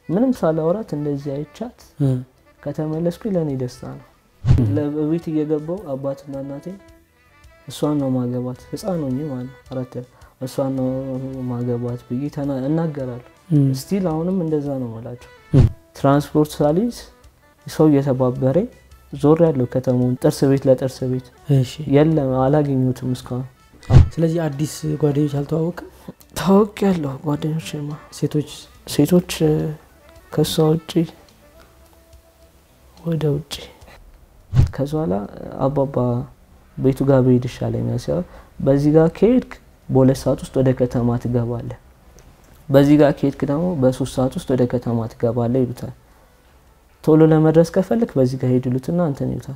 ምንም ሳላወራት እንደዚህ አይቻት ከተመለስኩኝ ለእኔ ደስታ ነው። ለቤት እየገባው አባትና እናቴ እሷን ነው ማገባት ህፃን ሆኜ ማለት ነው አራት እሷን ነው ማገባት ብዬ ተና- እናገራለሁ። ስቲል አሁንም እንደዛ ነው የምላቸው። ትራንስፖርት ሳሊዝ ሰው እየተባበረ ዞር ያለው ከተማውን ጥርስ ቤት ለጥርስ ቤት እሺ የለም አላገኙትም እስካሁን። ስለዚህ አዲስ ጓደኞች አልተዋወቅም ታወቅ ያለሁ ጓደኞችማ ሴቶች ሴቶች እ፣ ከእሷ ውጭ ወደ ውጭ ከዛ በኋላ አባባ ቤቱ ጋር ብሄድ ይሻለኛል ሲያ በዚህ ጋር ከሄድክ በሁለት ሰዓት ውስጥ ወደ ከተማ ትገባለህ፣ በዚህ ጋር ከሄድክ ደግሞ በሶስት ሰዓት ውስጥ ወደ ከተማ ትገባለህ ይሉታል። ቶሎ ለመድረስ ከፈልክ በዚህ ጋር ሄድ ይሉትና እንትን ይሉታል።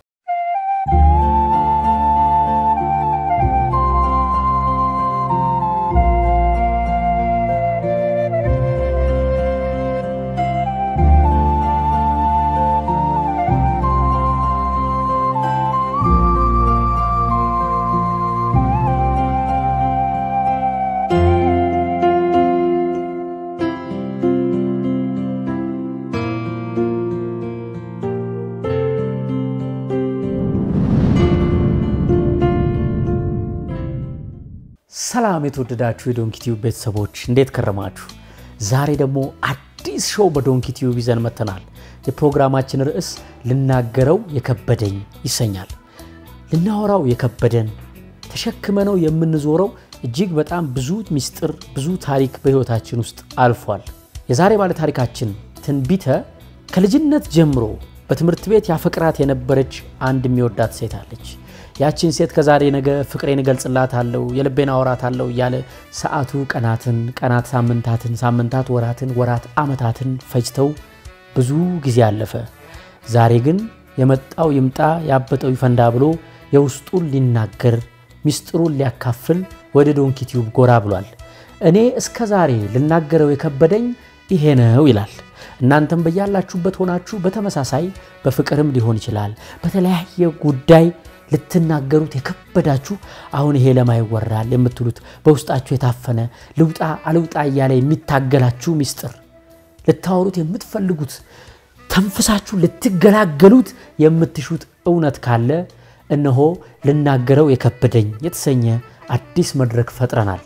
ሰላም የተወደዳችሁ የዶንኪ ቲዩብ ቤተሰቦች እንዴት ከረማችሁ? ዛሬ ደግሞ አዲስ ሾው በዶንኪ ቲዩብ ይዘን መጥተናል። የፕሮግራማችን ርዕስ ልናገረው የከበደኝ ይሰኛል። ልናወራው የከበደን ተሸክመነው የምንዞረው እጅግ በጣም ብዙ ሚስጥር፣ ብዙ ታሪክ በሕይወታችን ውስጥ አልፏል። የዛሬ ባለ ታሪካችን ትንቢተ ከልጅነት ጀምሮ በትምህርት ቤት ያፈቅራት የነበረች አንድ የሚወዳት ሴት አለች። ያችን ሴት ከዛሬ ነገ ፍቅሬን እገልጽላታለሁ፣ የልቤን አወራታለሁ እያለ ሰዓቱ ቀናትን፣ ቀናት ሳምንታትን፣ ሳምንታት ወራትን፣ ወራት ዓመታትን ፈጅተው ብዙ ጊዜ አለፈ። ዛሬ ግን የመጣው ይምጣ ያበጠው ይፈንዳ ብሎ የውስጡን ሊናገር ሚስጥሩን ሊያካፍል ወደ ዶንኪ ቲዩብ ጎራ ብሏል። እኔ እስከ ዛሬ ልናገረው የከበደኝ ይሄ ነው ይላል። እናንተም በያላችሁበት ሆናችሁ በተመሳሳይ በፍቅርም ሊሆን ይችላል በተለያየ ጉዳይ ልትናገሩት የከበዳችሁ አሁን ይሄ ለማ ይወራል የምትሉት በውስጣችሁ የታፈነ ልውጣ አልውጣ እያለ የሚታገላችሁ ሚስጥር ልታወሩት የምትፈልጉት ተንፍሳችሁ ልትገላገሉት የምትሹት እውነት ካለ እነሆ ልናገረው የከበደኝ የተሰኘ አዲስ መድረክ ፈጥረናል።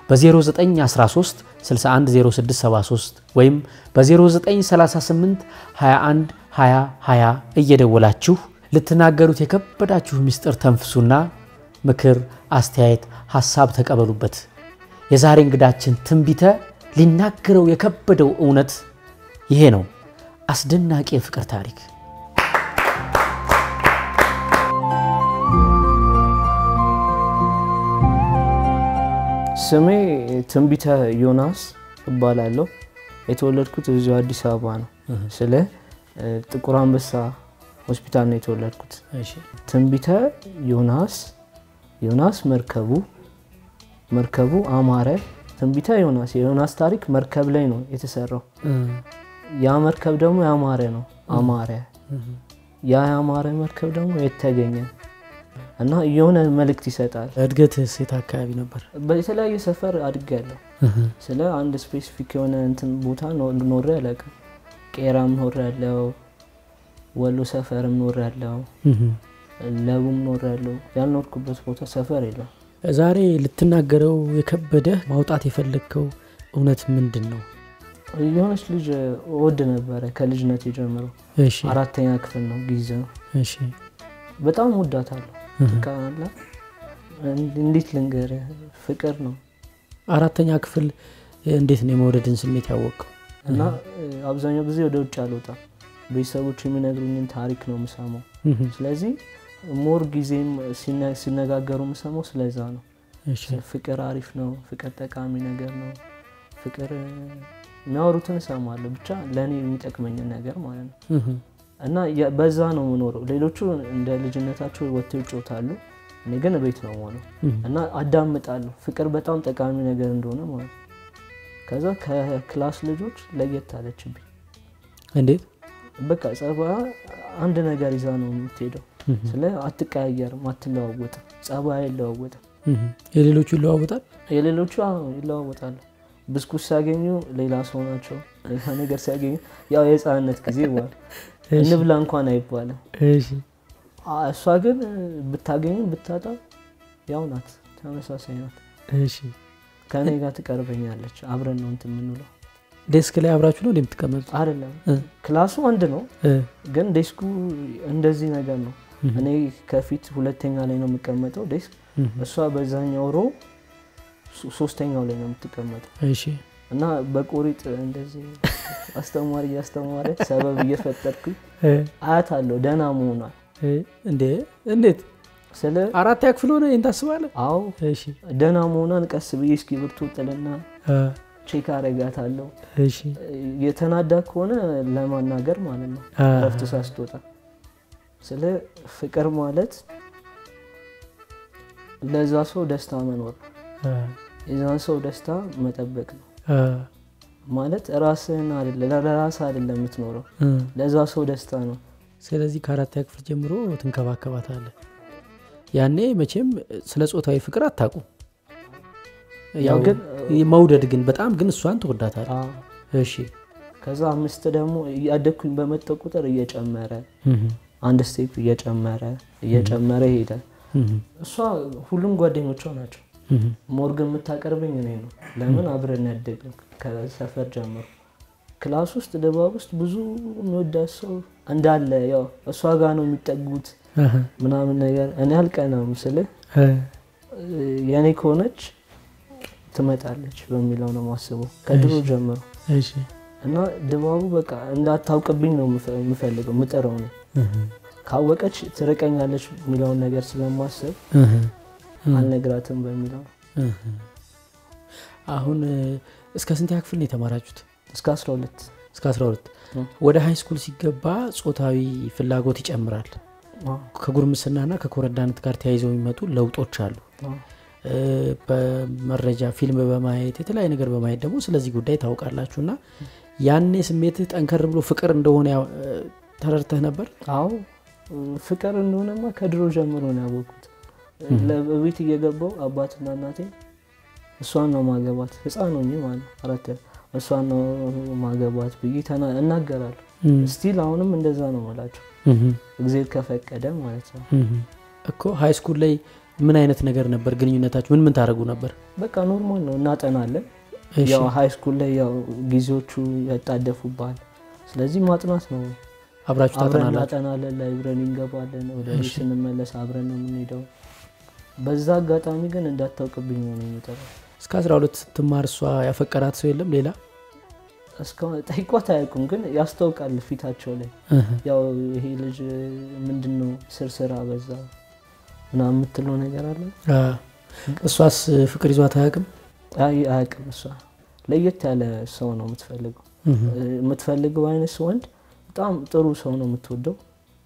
በ0913 610673 ወይም በ0938 21 20 20 እየደወላችሁ ልትናገሩት የከበዳችሁ ምስጢር ተንፍሱና ምክር፣ አስተያየት፣ ሐሳብ ተቀበሉበት። የዛሬ እንግዳችን ትንቢተ ሊናገረው የከበደው እውነት ይሄ ነው። አስደናቂ የፍቅር ታሪክ ስሜ ትንቢተ ዮናስ እባላለሁ። የተወለድኩት እዚሁ አዲስ አበባ ነው። ስለ እ፣ ጥቁር አንበሳ ሆስፒታል ነው የተወለድኩት። ትንቢተ ዮናስ ዮናስ መርከቡ መርከቡ አማረ። ትንቢተ ዮናስ የዮናስ ታሪክ መርከብ ላይ ነው የተሰራው። ያ መርከብ ደግሞ ያማረ ነው አማረ። ያ ያማረ መርከብ ደግሞ የተገኘ እና የሆነ መልእክት ይሰጣል። እድገት ሴት አካባቢ ነበር። በተለያየ ሰፈር አድጌያለሁ። ስለ አንድ ስፔሲፊክ የሆነ እንትን ቦታ ኖ- ኖሬ አላውቅም። ቄራም ኖሬ ያለው፣ ወሎ ሰፈርም ኖሬ ያለው፣ ለቡም ኖሬ ያለው። ያልኖርኩበት ቦታ ሰፈር የለም። ዛሬ ልትናገረው የከበደህ ማውጣት የፈለግከው እውነት ምንድን ነው? የሆነች ልጅ እወድ ነበረ ከልጅነት ጀምሮ። እሺ አራተኛ ክፍል ነው ጊዜ ነው። እሺ በጣም ወዳታለሁ። ትካላ እንዴት ልንገርህ፣ ፍቅር ነው አራተኛ ክፍል እንዴት ነው የመውደድን ስሜት ያወቅከው? እና እ፣ አብዛኛው ጊዜ ወደ ውጭ አልወጣም። ቤተሰቦች የሚነግሩኝን ታሪክ ነው የምሰማው። ስለዚህ ሞር ጊዜም ሲነ- ሲነጋገሩ የምሰማው ስለዛ ነው። እሺ ፍቅር አሪፍ ነው፣ ፍቅር ጠቃሚ ነገር ነው፣ ፍቅር እ፣ የሚያወሩትን እሰማለሁ። ብቻ ለእኔ የሚጠቅመኝን ነገር ማለት ነው። እና የ- በዛ ነው የምኖረው። ሌሎቹ እንደ ልጅነታቸው ወጥተው ይጮታሉ፣ እኔ ግን ቤት ነው የምሆነው እና አዳምጣለሁ። ፍቅር በጣም ጠቃሚ ነገር እንደሆነ ማለት ነው። ከዛ ከክላስ ልጆች ለየት አለችብኝ። እንዴት? በቃ ጸባይ አንድ ነገር ይዛ ነው የምትሄደው። ስለ አትቀያየርም፣ አትለዋወጥም፣ ጸባይ አይለዋወጥም። የሌሎቹ ይለዋወጣል። የሌሎቹ አዎ ይለዋወጣሉ። ብስኩት ሲያገኙ ሌላ ሰው ናቸው። ሌላ ነገር ሲያገኙ ያው የህፃንነት ጊዜ ይባል እንብላ እንኳን አይባልም። እሺ አ- እሷ ግን ብታገኙ ብታጣ ያው ናት፣ ተመሳሳይ ናት። እሺ ከእኔ ጋር ትቀርበኛለች። አብረን ነው እንትን የምንውለው። ዴስክ ላይ አብራችሁ ነው እንደምትቀመጡት? አይደለም እ። ክላሱ አንድ ነው፣ እ፣ ግን ዴስኩ እንደዚህ ነገር ነው። እህ፣ እኔ ከፊት ሁለተኛ ላይ ነው የምቀመጠው ዴስክ፣ እህ፣ እሷ በዛኛው ሮ ሶ- ሶስተኛው ላይ ነው የምትቀመጠው እሺ እና በቆሪጥ እንደዚህ አስተማሪ እያስተማረ ሰበብ እየፈጠርኩኝ እ፣ አያት አለው ደህና መሆኗል እ፣ እንዴ እንዴት ስለ አራት ክፍል ሆነ ይህን ታስባለህ? አዎ እሺ ደህና መሆኗን ቀስ ብዬ እስክሪብቶ ጥልና አ፣ ቼክ አረጋታለሁ። እሺ የተናዳ ከሆነ ለማናገር ማለት ነው አ፣ እረፍት ሳስትወጣ። ስለ ፍቅር ማለት ለዛ ሰው ደስታ መኖር አ፣ የዛን ሰው ደስታ መጠበቅ ነው አ፣ ማለት ራስህን አይደለ ለራስህ አይደለም የምትኖረው እ። ለዛ ሰው ደስታ ነው። ስለዚህ ከአራተኛ ክፍል ጀምሮ ትንከባከባታለህ። ያኔ መቼም ስለ ጾታዊ ፍቅር አታውቁም። ያው ግን መውደድ ግን በጣም ግን እሷን ትወዳታለህ። አዎ። እሺ ከዛ አምስት ደግሞ እያደግኩኝ በመጣው ቁጥር እየጨመረ እህ፣ አንድ ስቴፕ እየጨመረ እየጨመረ ይሄዳል። እህ፣ እሷ ሁሉም ጓደኞቿ ናቸው። እህ፣ ሞርግን የምታቀርበኝ እኔ ነው። ለምን አብረን ያደግን ከሰፈር ጀምሮ ክላስ ውስጥ ድባብ ውስጥ ብዙ የሚወዳት ሰው እንዳለ ያው እሷ ጋር ነው የሚጠጉት እህ፣ ምናምን ነገር እኔ አልቀናም ስልህ እ፣ የእኔ ከሆነች ትመጣለች በሚለው ነው ማስበው ከድሮ ጀምሮ እሺ እና ድባቡ በቃ እንዳታውቅብኝ ነው የምፈ- የምፈልገው ምጥረው ነው እህ፣ ካወቀች ትርቀኛለች የሚለውን ነገር ስለማስብ እህ፣ አልነግራትም በሚለው እህ። አሁን እ፣ እስከ ስንተኛ ክፍል ነው የተማራችሁት? እስከ 12 እስከ 12 እ። ወደ ሃይ ስኩል ሲገባ ጾታዊ ፍላጎት ይጨምራል። አዎ፣ ከጉርምስናና ከኮረዳነት ጋር ተያይዘው የሚመጡ ለውጦች አሉ። አዎ። እ፣ በመረጃ ፊልም በማየት የተለያየ ነገር በማየት ደግሞ ስለዚህ ጉዳይ ታውቃላችሁ እና ያኔ ስሜትህ ጠንከር ብሎ ፍቅር እንደሆነ ያው፣ እ፣ ተረድተህ ነበር? አዎ ፍቅር እንደሆነማ ከድሮ ጀምሮ ነው ያወቅኩት። ለቤት እየገባው አባትና እናቴ እሷን ነው ማገባት ህፃን ሆኜ ማለት ነው አራት እሷን ነው ማገባት ብዬ ተና- እናገራለሁ። ስቲል አሁንም እንደዛ ነው የምላቸው እግዜር ከፈቀደ ማለት ነው። እኮ ሃይ ስኩል ላይ ምን አይነት ነገር ነበር ግንኙነታችሁ? ምን ምን ታደርጉ ነበር? በቃ ኖርማል ነው እናጠናለን። እሺ። ያው ሀይ ስኩል ላይ ያው ጊዜዎቹ ያጣደፉባል። ስለዚህ ማጥናት ነው። አብራችሁ አብረን ታጠናላችሁ? እናጠናለን፣ ላይብረሪ እንገባለን። ወደ ቤት ስንመለስ አብረን ነው የምንሄደው። በዛ አጋጣሚ ግን እንዳታውቅብኝ ነው የሚጠራው። እስከ 12 ስትማር እሷ ያፈቀራት ሰው የለም ሌላ? እስካሁን ጠይቋት አያውቁም፣ ግን ያስታውቃል ፊታቸው ላይ እህ። ያው ይሄ ልጅ ምንድን ነው ስርስራ በዛ ምናምን የምትለው ነገር አለ። አ፣ እሷስ ፍቅር ይዟት አያውቅም? አይ አያውቅም። እሷ ለየት ያለ ሰው ነው የምትፈልገው። እህ። የምትፈልገው አይነት ወንድ በጣም ጥሩ ሰው ነው የምትወደው፣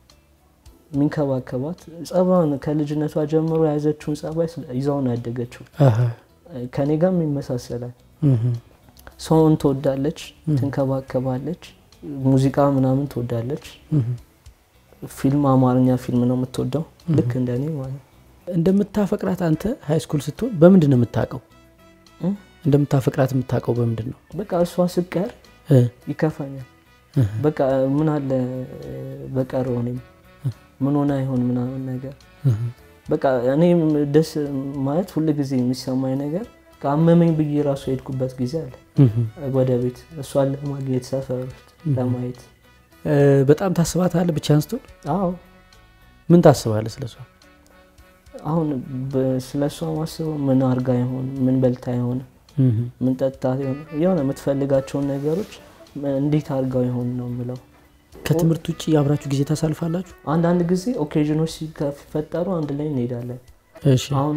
የሚንከባከባት ጸባን ከልጅነቷ ጀምሮ የያዘችውን ጸባይ ስለ- ይዛው ነው ያደገችው። አሃ። ከኔ ጋርም ይመሳሰላል። እህ። ሰውን ትወዳለች፣ ትንከባከባለች፣ ሙዚቃ ምናምን ትወዳለች። እህ። ፊልም አማርኛ ፊልም ነው የምትወደው ልክ እንደኔ ማለት ነው። እንደምታፈቅራት አንተ ሃይ ስኩል ስትሆን በምንድን ነው የምታውቀው? እ? እንደምታፈቅራት የምታውቀው በምንድን ነው? በቃ እሷ ስቀር እ፣ ይከፋኛል። እህ። በቃ ምን አለ በቀረው እኔም ምን ሆነ አይሆን ምናምን ነገር እህ። በቃ እኔም ደስ ማለት ሁል ጊዜ የሚሰማኝ ነገር ከአመመኝ ብዬ ራሱ የሄድኩበት ጊዜ አለ እህ። ወደ ቤት እሷን ለማግኘት ሰፈር ውስጥ ለማየት። እ፣ በጣም ታስባታለህ ብቻህን ስትሆን? አዎ ምን ታስባለህ ስለሷ? አሁን ስለ እሷ ማስበው ምን አርጋ ይሆን ምን በልታ ይሆን እህ። ምን ጠጣ ይሆን የሆነ የምትፈልጋቸውን ነገሮች እንዴት አርጋው ይሆን ነው የምለው። ከትምህርት ውጭ አብራችሁ ጊዜ ታሳልፋላችሁ? አንዳንድ ጊዜ ኦኬዥኖች ሲፈጠሩ አንድ ላይ እንሄዳለን። እሺ። አሁን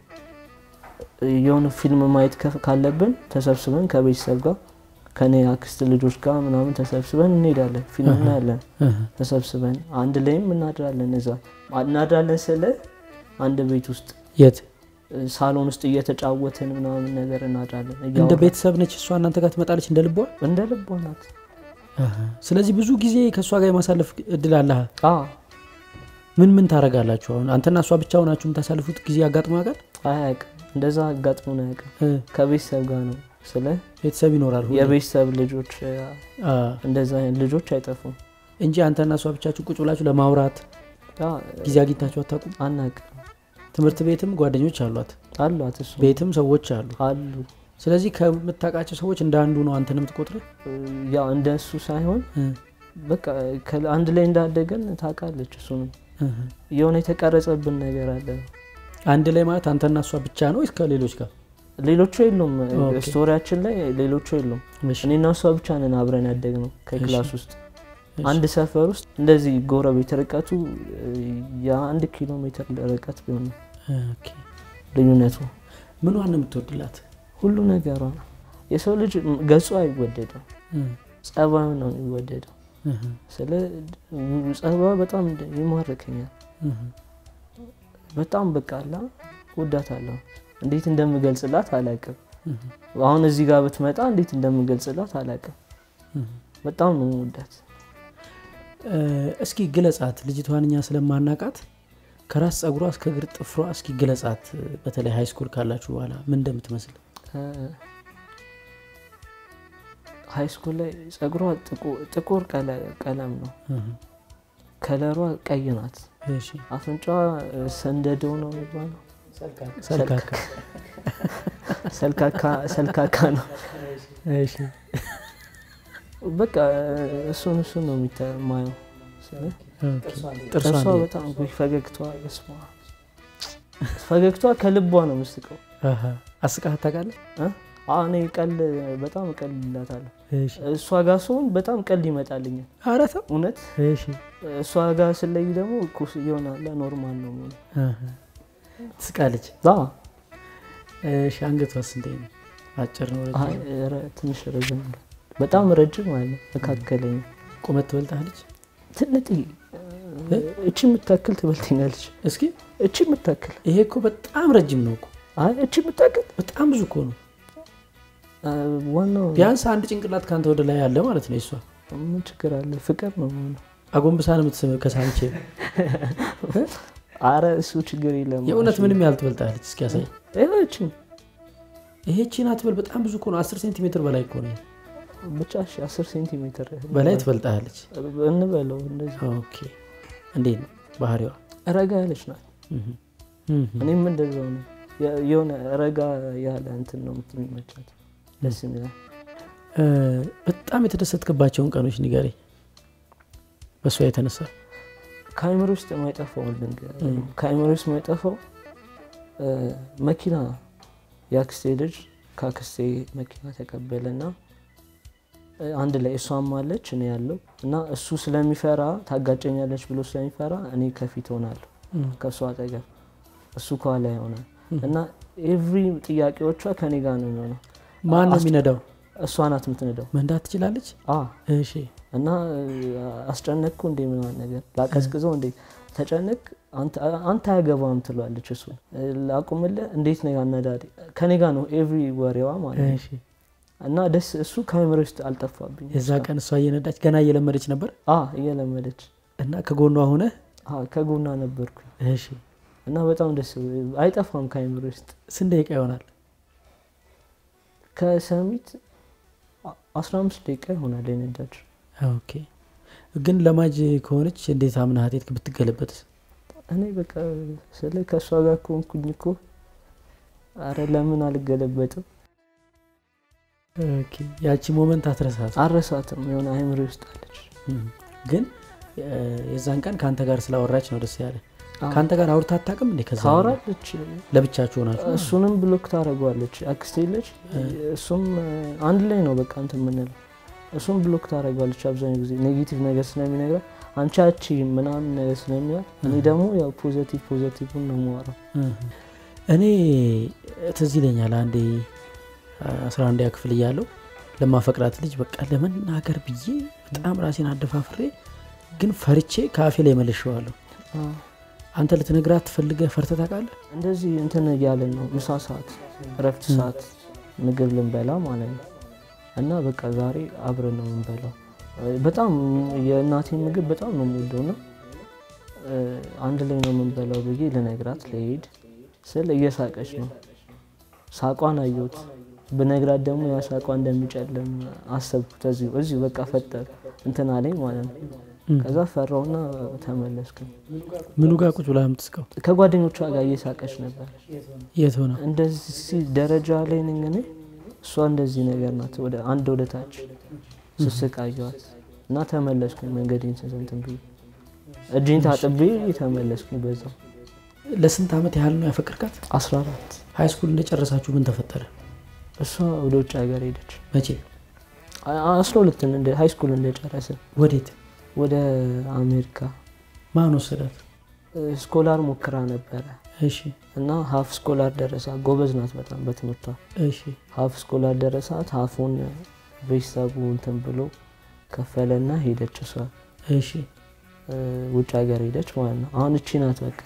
እ፣ የሆነ ፊልም ማየት ከፍ- ካለብን ተሰብስበን ከቤተሰብ ጋር ከኔ አክስት ልጆች ጋር ምናምን ተሰብስበን እንሄዳለን። ፊልም እናያለን እህ። ተሰብስበን አንድ ላይም እናድራለን። እዛ እናድራለን ስለ አንድ ቤት ውስጥ የት እ፣ ሳሎን ውስጥ እየተጫወትን ምናምን ነገር እናድራለን። እንደ እያወራን። ቤተሰብ ነች እሷ እናንተ ጋር ትመጣለች እንደ ልቧ? እንደ ልቧ ናት። አሃ። ስለዚህ ብዙ ጊዜ ከእሷ ጋር የማሳለፍ እድል አለህ? አዎ ምን ምን ታደርጋላችሁ? አሁን አንተና እሷ ብቻ ሆናችሁ የምታሳልፉት ጊዜ አጋጥሞ ያውቃል? አያውቅም። እንደዛ አጋጥሞን አያውቅም። እ፣ ከቤተሰብ ጋር ነው ስለ ቤተሰብ ይኖራል ሁሌ። የቤተሰብ ልጆች አ፣ እንደዛ አይነት ልጆች አይጠፉም። እንጂ አንተና እሷ ብቻችሁ ቁጭ ብላችሁ ለማውራት ያ ጊዜ አግኝታችሁ አታውቁም? አናውቅም። ትምህርት ቤትም ጓደኞች አሏት፣ አሏት እሱ ቤትም ሰዎች አሉ። አሉ ስለዚህ ከምታውቃቸው ሰዎች እንደ አንዱ ነው አንተንም ትቆጥርህ? ያው እንደሱ ሳይሆን እ፣ በቃ ከ- አንድ ላይ እንዳደገን ታውቃለች። እሱንም እ። የሆነ የተቀረጸብን ነገር አለ። አንድ ላይ ማለት አንተና እሷ ብቻ ነው ወይስ ከሌሎች ጋር? ሌሎቹ የሉም። ኦኬ። ስቶሪያችን ላይ ሌሎቹ የሉም። እሺ፣ እኔና እሷ ብቻ ነን አብረን ያደግ ነው ከክላስ ውስጥ እሺ። አንድ ሰፈር ውስጥ እንደዚህ ጎረቤት ርቀቱ የአንድ ኪሎ ሜትር ርቀት ቢሆን ነው ኦኬ። ልዩነቱ። ምኗን ነው የምትወድላት? ሁሉ ነገሯ ነው። የሰው ልጅ ገጹ አይወደድም፣ እ፣ ጸባዩ ነው የሚወደደው። እ፣ ስለ ጸባዩ በጣም ይማርከኛል። እ። በጣም በቃ አላ ወዳታለሁ። እንዴት እንደምገልጽላት አላቅም። እ፣ አሁን እዚህ ጋር ብትመጣ እንዴት እንደምገልጽላት አላቅም። እ። በጣም ነው ወዳት። እ፣ እስኪ ግለጻት። ልጅቷን እኛ ስለማናቃት ከራስ ጸጉሯ እስከ እግር ጥፍሯ እስኪ ግለጻት። በተለይ ሃይ ስኩል ካላችሁ በኋላ ምን እንደምትመስል ሀይ ስኩል ላይ ጸጉሯ ጥቁ- ጥቁር ቀለ- ቀለም ነው። እ፣ ከለሯ ቀይ ናት። እሺ። አፍንጫዋ እ፣ ሰንደደው ነው የሚባለው። ሰልካካ። ሰልካካ- ሰልካካ ነው። እሺ። በቃ እሱን እሱን ነው የሚታ- የማየው። ስለ ኦኬ። ጥርሷ ጥርሷ እንዴት? በጣም ወይ ፈገግቷ በስመ አብ። ፈገግቷ ከልቧ ነው ምስቀው። አሃ። አስቃት ታውቃለህ? አዎ፣ እኔ ቀል በጣም ቀልላታለሁ። እሺ። እሷ ጋር ስሆን በጣም ቀል ይመጣልኛል። ኧረ ተው። እውነት እሺ። እሷ ጋር ስለይ ደግሞ ኩስ ይሆናል ኖርማል ነው የሚሆነው። አሃ። ትስቃለች። አዎ፣ እሺ። አንገቷስ እንዴት ነው? አጭር ነው? ረጅም አይ፣ ነው? ረ- ትንሽ ረዥም ነው። በጣም ረጅም አለ መካከለኛ ቁመት ትበልጣለች? ትንጥ እቺ የምታክል ትበልተኛለች። እስኪ እቺ የምታክል ይሄ እኮ በጣም ረጅም ነው እኮ አይ እቺ የምታክል በጣም ብዙ እኮ ነው። አ፣ ዋናው ቢያንስ አንድ ጭንቅላት ከአንተ ወደ ላይ ያለ ማለት ነው። እሷ ምን ችግር አለ? ፍቅር ነው የሚሆነው። አጎንብሳ ነው የምትስም ከሳንቼ አረ እሱ ችግር የለም። የእውነት ምንም ያህል ትበልጣለች። እስኪ ያሳይ። ይህቺ ይሄ ቺና ትበል በጣም ብዙ እኮ ነው። 10 ሴንቲሜትር በላይ እኮ ነው። ብቻ እሺ፣ አስር ሴንቲሜትር በላይ ትበልጣለች። እንበለው እንደዚህ። ኦኬ። እንዴት ነው ባህሪዋ? ረጋ ያለች ናት። እህ እህ እኔም እንደዛው ነው። የ- የሆነ ረጋ ያለ እንትን ነው የሚመቻት፣ ደስ የሚላል። እ፣ በጣም የተደሰትክባቸውን ቀኖች ንገረኝ። በእሷ የተነሳ ከአይምሮ ውስጥ የማይጠፋው ልንገር፣ ከአይምሮ ውስጥ የማይጠፋው እ፣ መኪና የአክስቴ ልጅ ከአክስቴ መኪና ተቀበለና እ፣ አንድ ላይ እሷም አለች እኔ ያለው እና እሱ ስለሚፈራ ታጋጨኛለች ብሎ ስለሚፈራ እኔ ከፊት ሆናለሁ ከእሱ አጠገብ እሱ ከኋላ ይሆናል እና ኤቭሪ ጥያቄዎቿ ከኔ ጋር ነው የሚሆነው። ማን ነው የሚነዳው? እሷ ናት የምትነዳው። መንዳት ትችላለች? አ እሺ እና እ፣ አስጨነቅኩ እንዴ ምናምን ነገር ላቀዝቅዘው እንዴ ተጨነቅ አንተ አያገባም ትሏለች። እሱ ላቁምልህ እንዴት ነው ያነዳድ ከኔ ጋር ነው ኤቭሪ ወሬዋ ማለት ነው። እሺ። እና ደስ እሱ ከአይምሮ ውስጥ አልጠፋብኝ። የዛ ቀን እሷ እየነዳች ገና እየለመደች ነበር አ እየለመደች እና ከጎኗ ሆነ አ ከጎና ነበርኩኝ እሺ። እና በጣም ደስ አይጠፋም ከአይምሮ ውስጥ ስንት ደቂቃ ይሆናል? ከሰሚት 15 ደቂቃ ይሆናል የነዳች። ኦኬ። ግን ለማጅ ከሆነች እንዴት አምናሃት የት ብትገለበትስ? እኔ በቃ ስለ ከእሷ ጋር ከሆንኩኝ እኮ አረ ለምን አልገለበጥም? ኦኬ። ያቺ ሞመንት አትረሳት። አረሳትም የሆነ አይምሮ ውስጥ አለች። እም። ግን እ፣ የዛን ቀን ከአንተ ጋር ስላወራች ነው ደስ ያለ። አዎ። ከአንተ ጋር አውርታ አታውቅም እንዴ? ከዛ ታወራለች፣ ለብቻችሁ ሆናችሁ እሱንም ብሎክ ታደርገዋለች። አክስቴ ልጅ እሱም አንድ ላይ ነው በቃ እንትን የምንለው። እሱም ብሎክ ታደርገዋለች አብዛኛው ጊዜ ኔጌቲቭ ነገር ስለሚነግራት አንቺ አቺ ምናምን ነገር ስለሚላት፣ እኔ ደግሞ ያው ፖዘቲቭ ፖዘቲቭን ነው የማወራው። እህ። እኔ ትዝ ይለኛል አንዴ አስራ አንደኛ ክፍል እያለሁ ለማፈቅራት ልጅ በቃ ለመናገር ብዬ በጣም ራሴን አደፋፍሬ ግን ፈርቼ ከአፌ ላይ መልሼዋለሁ። አዎ። አንተ ልትነግራት ትፈልገህ ፈርተህ ታውቃለህ? እንደዚህ እንትን እያለን ነው ምሳ ሰዓት፣ እረፍት ሰዓት ምግብ ልንበላ ማለት ነው። እና በቃ ዛሬ አብረን ነው የምንበላው። በጣም የእናቴ ምግብ በጣም ነው የምወደው እና እ፣ አንድ ላይ ነው የምንበላው ብዬ ልነግራት ልሄድ ስል እየሳቀች ነው። ሳቋን አየሁት ብነግራት ደግሞ ያሳቋ እንደሚጨልም አሰብኩት። እዚሁ እዚሁ በቃ ፈጠር እንትን አለኝ ማለት ነው። ከዛ ፈራውና ተመለስኩ። ምኑ ጋር ቁጭ ብላ የምትስቀው? ከጓደኞቿ ጋር እየሳቀች ነበር። የት ሆነ? እንደዚህ ደረጃ ላይ ነኝ እኔ፣ እሷ እንደዚህ ነገር ናት። ወደ አንድ ወደ ታች ስስቃየዋት እና ተመለስኩኝ። መንገዴን ስንትን ብዬ እጅኝ ታጥቤ ተመለስኩኝ። በዛው ለስንት ዓመት ያህል ነው ያፈቅርካት? 14 ሀይ ስኩል እንደጨረሳችሁ ምን ተፈጠረ? እሷ ወደ ውጭ ሀገር ሄደች። መቼ? አስራ ሁለትን እንደ ሀይ ስኩል እንደጨረስን ወዴት? ወደ አሜሪካ ማን ወሰዳት? ስኮላር ሞክራ ነበረ እሺ እና ሀፍ ስኮላር ደረሳ። ጎበዝ ናት በጣም በትምህርቷ። እሺ ሀፍ ስኮላር ደረሳት። ሀፉን ቤተሰቡ እንትን ብሎ ከፈለና ሄደች። እሷ እሺ እ፣ ውጭ ሀገር ሄደች ማለት ነው። አሁን እቺ ናት በቃ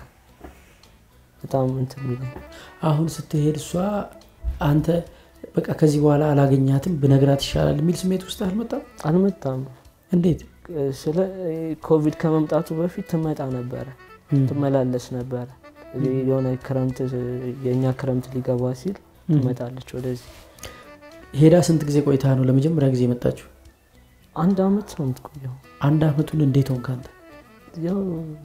በጣም እንትን የሚለኝ አሁን ስትሄድ እሷ አንተ በቃ ከዚህ በኋላ አላገኛትም ብነግራት ይሻላል የሚል ስሜት ውስጥ አልመጣም? አልመጣም። እንዴት? ስለ ኮቪድ ከመምጣቱ በፊት ትመጣ ነበረ፣ ትመላለስ ነበረ። የሆነ ክረምት የእኛ ክረምት ሊገባ ሲል ትመጣለች ወደዚህ። ሄዳ ስንት ጊዜ ቆይታ ነው ለመጀመሪያ ጊዜ የመጣችሁ? አንድ አመት ነው የምትቆየው። አንድ አመቱን እንዴት ሆንክ አንተ? ያው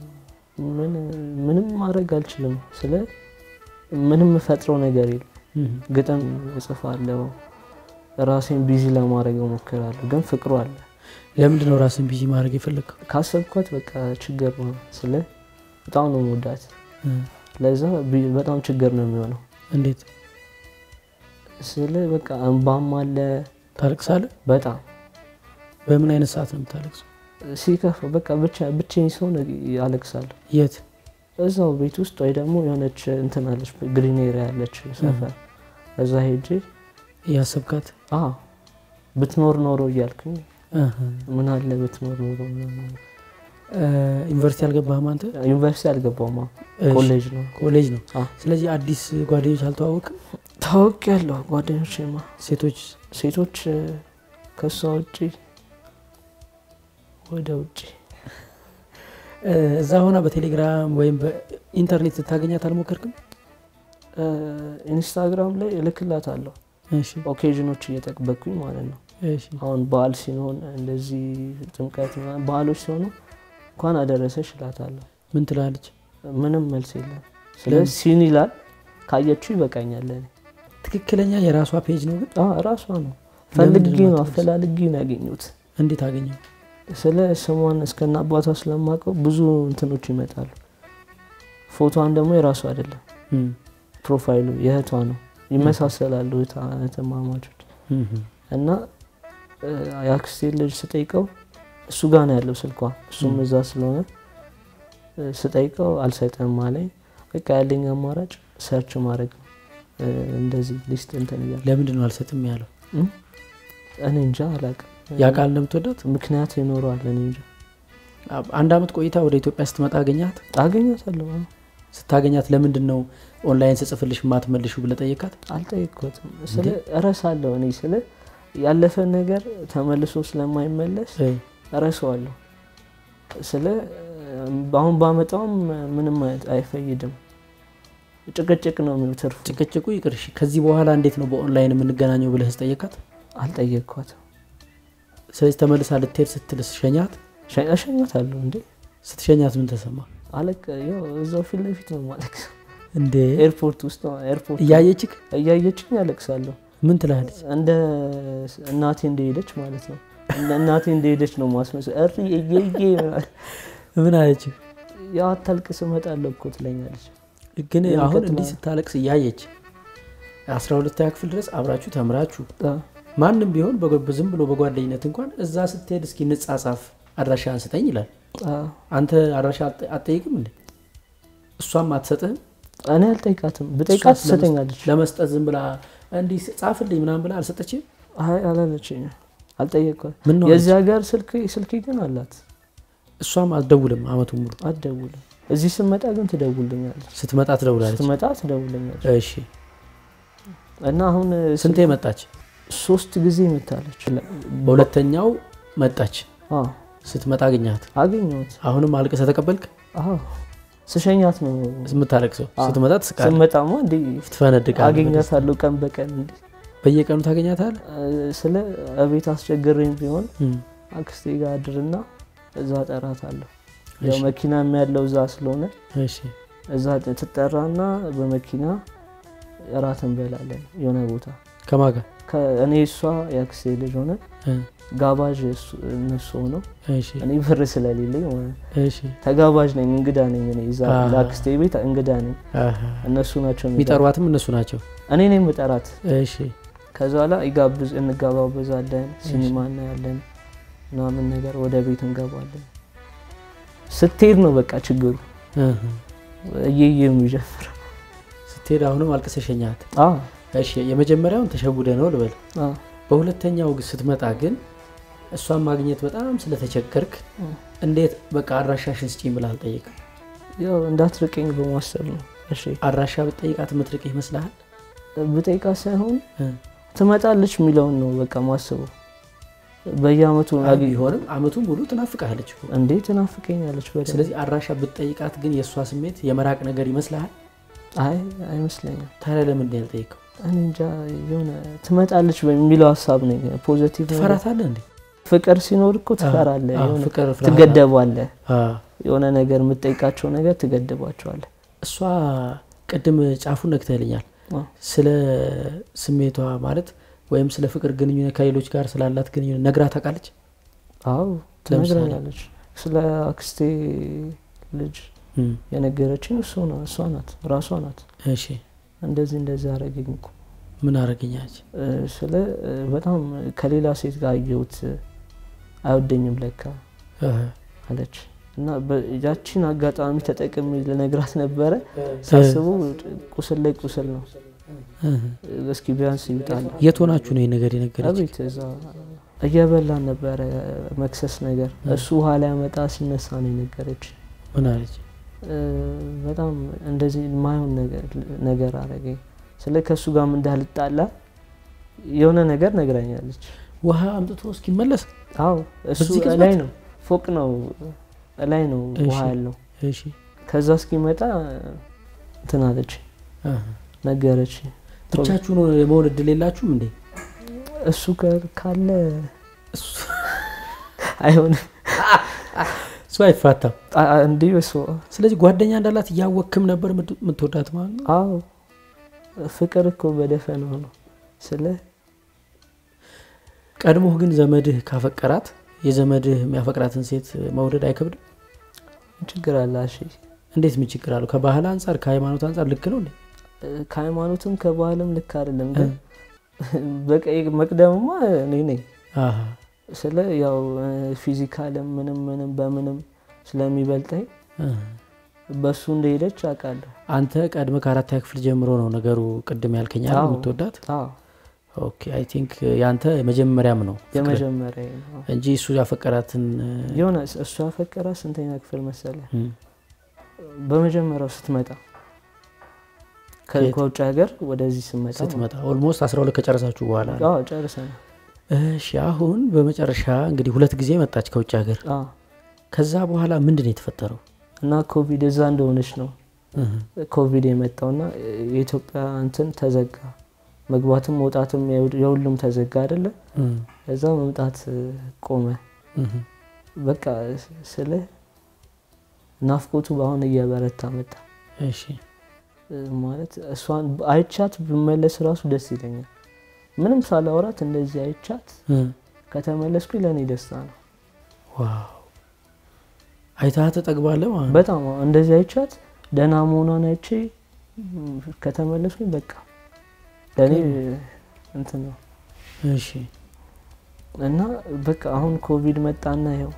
ምን- ምንም ማድረግ አልችልም። ስለ ምንም የምፈጥረው ነገር የለም። ግጥም እጽፋለሁ፣ ራሴን ቢዚ ለማድረግ እሞክራለሁ። ግን ፍቅሩ አለ። ለምንድን ነው ራስን ቢዚ ማድረግ የፈለግከው? ካሰብኳት በቃ ችግር ነው። ስለ በጣም ነው መወዳት። ለዛ ቢ- በጣም ችግር ነው የሚሆነው። እንዴት ስለ በቃ እንባም አለ ታለቅሳለህ? በጣም በምን አይነት ሰዓት ነው የምታለቅሰው? ሲከፋ በቃ ብቻ ብቻዬን ሰውን ያለቅሳለሁ። የት? እዛው ቤት ውስጥ ወይ ደግሞ የሆነች እንትን አለች ግሪን ኤሪያ ያለች ሰፈር እዛ ሄጄ እያሰብካት? አዎ ብትኖር ኖሮ እያልኩኝ አሀ። ምን አለ ብትኖር ኖሮ ምናምን። እ፣ ዩኒቨርሲቲ አልገባህም አንተ? ዩኒቨርሲቲ አልገባውማ እሺ፣ ኮሌጅ ነው ኮሌጅ ነው። አዎ። ስለዚህ አዲስ ጓደኞች አልተዋወቅም? ታወቅ ያለሁ ጓደኞቼማ ሴቶች ሴቶች እ፣ ከእሷ ውጭ ወደ ውጭ እ፣ እዛ ሆና በቴሌግራም ወይም በኢንተርኔት ስታገኛት አልሞከርክም? እ፣ ኢንስታግራም ላይ እልክላታለሁ እሺ ኦኬዥኖች እየጠበቅኩኝ ማለት ነው። እሺ አሁን በዓል ሲሆን እንደዚህ ጥምቀት ምናምን በዓሎች ሲሆኑ እንኳን አደረሰሽ እላታለሁ። ምን ትላለች? ምንም መልስ የለም። ስለዚህ ሲን ይላል ካየችው ይበቃኛል ለእኔ። ትክክለኛ የራሷ ፔጅ ነው ግን አዎ፣ እራሷ ነው ፈልጌ ለምንድን ነው ነው የማትመልሰው? አፈላልጌ ነው ያገኙት። እንዴት አገኘው? ስለ ስሟን እስከና አባቷ ስለማውቀው ብዙ እንትኖች ይመጣሉ። ፎቶዋን ደግሞ የራሱ አይደለም እም፣ ፕሮፋይሉ የእህቷ ነው። ይመሳሰላሉ እህታ- እህትማማቾች እና እ፣ የአክስቴ ልጅ ስጠይቀው እሱ ጋር ነው ያለው ስልኳ፣ እሱም እዛ ስለሆነ እ፣ ስጠይቀው አልሰጠም አለኝ። በቃ ያለኝ አማራጭ ሰርች ማድረግ ነው። እ፣ እንደዚህ ሊስት እንትን እያለ ለምንድን ነው አልሰጥም ያለው? እም? እኔ እንጃ አላውቅም። ያ ቃል እንደምትወዳት ምክንያት ይኖረዋል። እኔ እንጃ አንድ አመት ቆይታ ወደ ኢትዮጵያ ስትመጣ አገኛት። አገኛታለሁ። አዎ። ስታገኛት ለምንድን ነው ኦንላይን ስጽፍልሽ ማትመልሹ ብለህ ጠየቃት? አልጠየቅኩትም። ስለ እረሳለሁ። እኔ ስለ ያለፈ ነገር ተመልሶ ስለማይመለስ እ፣ እረሳዋለሁ። ስለ አሁን ባመጣውም ምንም አይነት አይፈይድም። ጭቅጭቅ ነው የሚትርፉ። ጭቅጭቁ ይቅርሽ። ከዚህ በኋላ እንዴት ነው በኦንላይን የምንገናኘው ብለህ ጠየቃት? አልጠየቅኳትም። ስለዚህ ተመልሳ ልትሄድ ስትልስ ሸኛት? ሸ- እሸኛታለሁ እንዴ ስትሸኛት ምን ተሰማ አለቅ ያው እዛው ፊት ለፊት ነው ማለት እንዴ? ኤርፖርት ውስጥ ነው። ኤርፖርት እያየችክ እያየችኝ ያለቅሳለሁ። ምን ትላለች? እንደ እናቴ እንደሄደች ማለት ነው። እንደ እናቴ እንደሄደች ነው ማስመሰል። እሪ እየዬ ምን አለች? ያው አታልቅስ እመጣለሁ እኮ ትለኛለች። ግን የምቀጥለው- አሁን እንዲህ ስታለቅስ እያየች አስራ ሁለተኛ ክፍል ድረስ አብራችሁ ተምራችሁ አ፣ ማንም ቢሆን በጎ- ዝም ብሎ በጓደኝነት እንኳን እዛ ስትሄድ እስኪ እንጻጻፍ አድራሻ አንስጠኝ ይላል። አ፣ አንተ አድራሻ አትጠ- አትጠይቅም እንዴ? እሷም አትሰጥህም? እኔ አልጠይቃትም። ብጠይቃት እሷስ ትሰጠኛለች። ለመስጠት ዝም ብላ እንዲህ ጻፍልኝ ምናምን ብላ አልሰጠችም? አይ አላለችኝ። አልጠየቅኳት። ምን ነው የዚህ ሀገር ስልክ ስልክ ግን አላት። እሷም አትደውልም አመቱን ሙሉ። አትደውልም። እዚህ ስመጣ ግን ትደውልኛለች። ስትመጣ ትደውላለች። ስትመጣ ትደውልኛለች። እሺ እና አሁን ስንቴ መጣች? ሶስት ጊዜ መታለች። በሁለተኛው መጣች። አዎ ስትመጣ አገኘሃት። አገኘሁት። አሁንም አልቅሰህ ተቀበልክ? አዎ ስሸኛት ነው የምታለቅሰው አዎ። ስትመጣ ትስቃለህ፣ ስመጣማ እንዲ ትፈነድቃለህ። አገኛታለሁ ቀን በቀን እንዲ በየቀኑ ታገኛታል? ስለ እቤት አስቸግሬም ቢሆን አክስቴ ጋር አድርና እዛ ጠራታለሁ። ያው መኪናም ያለው እዛ ስለሆነ እዛ ትጠራና በመኪና እራት እንበላለን የሆነ ቦታ ከማጋ እኔ እሷ የአክስቴ ልጅ ሆነ ጋባዥ እነሱ ሆነው እሺ እኔ ብር ስለሌለኝ ማለት ነው። እሺ ተጋባዥ ነኝ፣ እንግዳ ነኝ። እኔ እዛ አሃ። ለአክስቴ ቤት እንግዳ ነኝ። አሃ። እነሱ ናቸው የሚጠሩ። የሚጠሯትም እነሱ ናቸው። እኔ ነኝ የምጠራት። እሺ ከዛ ላ ይጋብዝ እንጋባበዛለን፣ ሲኒማ እናያለን ምናምን ነገር ወደ ቤት እንገባለን። ስትሄድ ነው በቃ ችግሩ እህ። እየየ የሚጀፍረው። ስትሄድ አሁንም አልቅሰሸኛት። አዎ እሺ የመጀመሪያውን ተሸውደ ነው ልበል። አዎ በሁለተኛው ግን ስትመጣ ግን እሷን ማግኘት በጣም ስለተቸገርክ እንዴት በቃ አድራሻሽን ስጪኝ ብለህ አልጠየቅም? ያው እንዳትርቀኝ በማሰብ ነው። እሺ አድራሻ ብትጠይቃት የምትርቅ ይመስልሃል? ብጠይቃ ሳይሆን እ። ትመጣለች የሚለውን ነው በቃ ማስበው። በየአመቱ አይ ቢሆንም አመቱ ሙሉ ትናፍቃለች እኮ። እንዴ ትናፍቀኛለች በደንብ። ስለዚህ አድራሻ ብትጠይቃት ግን የእሷ ስሜት የመራቅ ነገር ይመስልሃል? አይ አይመስለኝም። ታዲያ ለምንድን ነው ያልጠየቀው? እኔ እንጃ የሆነ ትመጣለች በሚለው ሀሳብ ነው ፖዘቲቭ ነገር። ትፈራታለህ እንዴ? ፍቅር ሲኖር እኮ ትፈራለህ፣ አዎ፣ የሆነ ፍቅር ፍርሃት። ትገደባለህ። አዎ። የሆነ ነገር የምትጠይቃቸው ነገር ትገድባቸዋለህ። እሷ ቅድም ጫፉን ነክተልኛል። አዎ። ስለ ስሜቷ ማለት ወይም ስለ ፍቅር ግንኙነት ከሌሎች ጋር ስላላት ግንኙነት ነግራ ታውቃለች? አዎ ትነግረኛለች። ስለ አክስቴ ልጅ እም፣ የነገረችኝ እሱ ነው እሷ ናት ራሷ ናት። እሺ እንደዚህ እንደዚህ አረገኝ እኮ ምን አረገኛች? እ፣ ስለ እ፣ በጣም ከሌላ ሴት ጋር አየሁት አይወደኝም ለካ እህ፣ አለች እና በ- ያቺን አጋጣሚ ተጠቅሜ ልነግራት ነበረ። ሳስቡ ቁስል ላይ ቁስል ነው። እህ። እስኪ ቢያንስ ይውጣል። የት ሆናችሁ ነው ይህ ነገር የነገረች? አቤት እዛ እየበላን ነበረ መክሰስ ነገር እሱ ውሃ ላይ ያመጣ ሲነሳ ነው የነገረች። ምን አለች? እ፣ በጣም እንደዚህ የማይሆን ነገር- ነገር አረገኝ። ስለ ከእሱ ጋርም እንዳልጣላ የሆነ ነገር ነግራኛለች። ውሃ አምጥቶ እስኪመለስ አዎ እሱ በዚህ ቅጽበት? ላይ ነው ፎቅ ነው ላይ ነው ውሃ እሺ። ያለው። እሺ ከዛ እስኪመጣ እንትን አለች እህ። ነገረች። ብቻችሁን የመሆን እድል የላችሁም እንዴ? እሱ ጋር ካለ እሱ- አይሆንም እሱ አይፋታም። አ- አ- እንዲህ እሱ ስለዚህ ጓደኛ እንዳላት እያወክም ነበር የምት- የምትወዳት ማለት ነው። አዎ ፍቅር እኮ በደፈናው ነው ስለ ቀድሞህ ግን ዘመድህ ካፈቀራት የዘመድህ የሚያፈቅራትን ሴት መውደድ አይከብድም? ችግር አለ። እሺ እንዴት ምን ችግር አለው? ከባህል አንጻር ከሃይማኖት አንጻር ልክ ነው እንዴ? ከሃይማኖትም ከባህልም ልክ አይደለም፣ ግን በቀይ መቅደምማ እኔ ነኝ አሃ። ስለ ያው ፊዚካልም ምንም ምንም በምንም ስለሚበልጠኝ እህ። በሱ እንደሄደች አውቃለሁ። አንተ ቀድመ ከአራተኛ ክፍል ጀምሮ ነው ነገሩ ቅድም ያልከኛል አዎ። የምትወዳት? አዎ ኦኬ አይ ቲንክ ያንተ መጀመሪያም ነው ፍቅር የመጀመሪያ ነው። እንጂ እሱ ያፈቀራትን የሆነ እሱ ያፈቀራ ስንተኛ ክፍል መሰለ? እም፣ በመጀመሪያው ስትመጣ ከ- ከየት? ከውጭ ሀገር ወደዚህ ስመጣ ስትመጣ ኦልሞስት 12 ከጨረሳችሁ በኋላ ነው። አዎ ጨርሰናል። እሺ አሁን በመጨረሻ እንግዲህ ሁለት ጊዜ መጣች ከውጭ ሀገር። አዎ ከዛ በኋላ ምንድን ነው የተፈጠረው? እና ኮቪድ እዛ እንደሆነች ነው እህ፣ ኮቪድ የመጣውና የኢትዮጵያ እንትን ተዘጋ። መግባትም መውጣትም የሁ- የሁሉም ተዘጋ አይደለ? እም፣ እዛ መምጣት ቆመ። እህ። በቃ ስለ ናፍቆቱ በአሁን እየበረታ መጣ። እሺ ማለት እሷን አይቻት ብመለስ ራሱ ደስ ይለኛል። ምንም ሳላወራት እንደዚህ አይቻት እህ፣ ከተመለስኩ ለእኔ ደስታ ነው። ዋው አይታህ ተጠግባለህ ማለት ነው። በጣም እንደዚህ አይቻት ደህና መሆኗን አይቼ ም፣ ከተመለስኩኝ በቃ ለእኔ እንትን ነው እሺ እና በቃ አሁን ኮቪድ መጣና ይኸው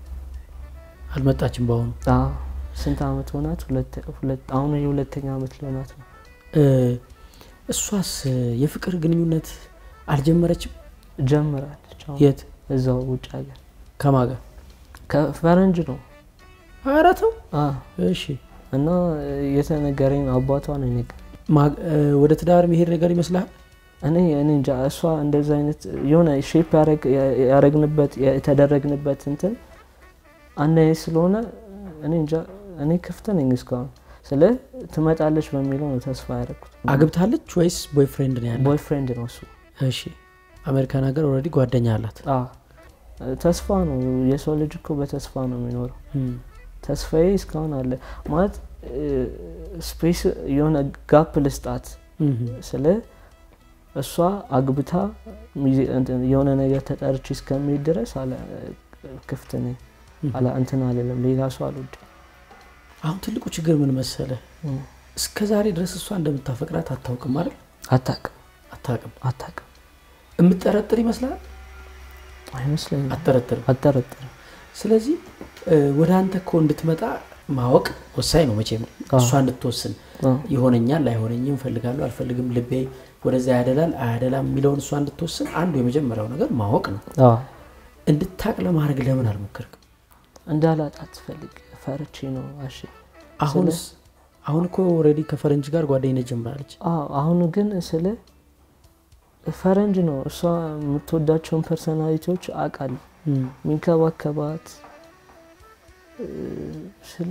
አልመጣችም በአሁኑ አዎ፣ ስንት አመት ሆናት? ሁለት- ሁለት- አሁን የሁለተኛ አመት ሊሆናት ነው። እ፣ እሷስ የፍቅር ግንኙነት አልጀመረችም? ጀምራለች። አሁን የት እዛው ውጭ ሀገር ከማጋ ከፈረንጅ ነው ኧረ ተው አዎ። እሺ እና የተነገረኝ አባቷ ነው የነገረኝ። ማ- እ፣ ወደ ትዳር መሄድ ነገር ይመስልሃል? እኔ እኔ እንጃ እሷ እንደዚ አይነት የሆነ ሼፕ ያረግንበት የተደረግንበት እንትን አንድ አይነት ስለሆነ እኔ እንጃ እኔ ክፍት ነኝ እስካሁን ስለ ትመጣለች በሚለው ነው ተስፋ ያደረኩት። አግብታለች ወይስ ቦይፍሬንድ ነው ያለ? ቦይፍሬንድ ነው እሱ እሺ አሜሪካን ሀገር ኦልሬዲ ጓደኛ አላት አዎ፣ ተስፋ ነው። የሰው ልጅ እኮ በተስፋ ነው የሚኖረው። ተስፋዬ እስካሁን አለ ማለት ስፔስ የሆነ ጋፕ ልስጣት ስለ እሷ አግብታ ሚዜ- እንትን የሆነ ነገር ተጠርቼ እስከሚሄድ ድረስ አለ ክፍት ነኝ አላ እንትን አልልም። ሌላ ሰው አልወድም። አሁን ትልቁ ችግር ምን መሰለ እም። እስከ ዛሬ ድረስ እሷ እንደምታፈቅራት አታውቅም አይደል አታውቅም አታውቅም አታውቅም የምጠረጥር ይመስላል አይመስለኝም። አጠረጥርም አጠረጥርም። ስለዚህ እ፣ ወደ አንተ እኮ እንድትመጣ ማወቅ ወሳኝ ነው መቼም አዎ። እሷ እንድትወስን አዎ። ይሆነኛል አይሆነኝም እፈልጋለሁ አልፈልግም ልቤ ወደዛ ያደላል አያደላም የሚለውን እሷ እንድትወስን አንዱ የመጀመሪያው ነገር ማወቅ ነው አዎ። እንድታቅ ለማድረግ ለምን አልሞከርክም እንዳላጣት ፈልግ ፈርቼ ነው። እሺ አሁንስ አሁን እኮ ኦልሬዲ ከፈረንጅ ጋር ጓደኝነት ጀምራለች አዎ አሁን ግን ስለ ፈረንጅ ነው እሷ የምትወዳቸውን ፐርሰናሊቲዎች አውቃለሁ። የሚንከባከባት እ፣ ስለ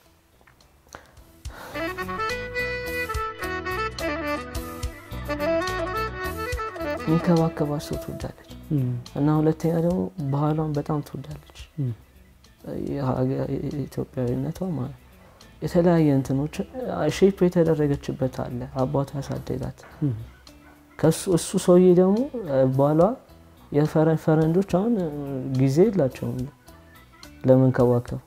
የሚንከባከባት ሰው ትወዳለች እና ሁለተኛ ደግሞ ባህሏን በጣም ትወዳለች። የሀገ- የኢትዮጵያዊነቷ ማለት ነው። የተለያየ እንትኖች ሼፕ የተደረገችበት አለ አባቷ ያሳደጋት ከሱ እሱ ሰውዬ ደግሞ እ፣ ባሏ የፈረን ፈረንጆች አሁን እ፣ ጊዜ የላቸውም ለመንከባከብ